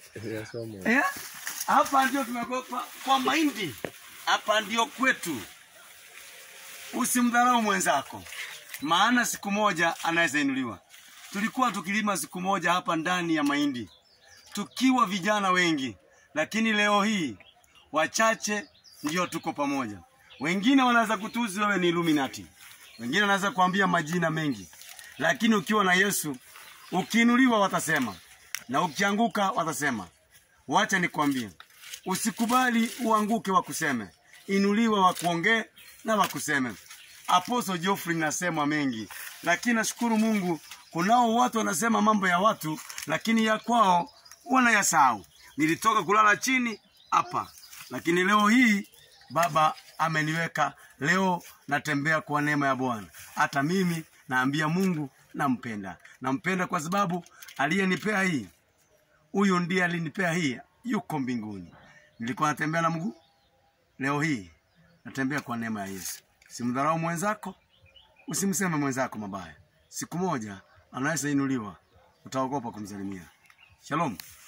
ya somo. Eh? Hapa ndio tumekuwa kwa, kwa mahindi. Hapa ndio kwetu. Usimdharau mwenzako, maana siku moja anaweza inuliwa. Tulikuwa tukilima siku moja hapa ndani ya mahindi tukiwa vijana wengi, lakini leo hii wachache ndio tuko pamoja. Wengine wanaweza kutuzi wewe ni Illuminati, wengine wanaweza kuambia majina mengi, lakini ukiwa na Yesu, ukiinuliwa watasema, na ukianguka watasema. Wacha nikwambie, usikubali uanguke wakuseme, inuliwa wakuongee na wakuseme. Apostle Geoffrey nasema mengi, lakini nashukuru Mungu, kunao watu wanasema mambo ya watu, lakini ya kwao wanayasahau. Nilitoka kulala chini hapa, lakini leo hii Baba ameniweka leo, natembea kwa neema ya Bwana. Hata mimi naambia Mungu nampenda, nampenda kwa sababu aliyenipea hii huyu ndiye alinipea hii, yuko mbinguni. Nilikuwa natembea na mguu, leo hii natembea kwa neema ya Yesu. Simdharau mwenzako, usimseme mwenzako mabaya. Siku moja anaweza inuliwa, utaogopa kumsalimia. Shalom.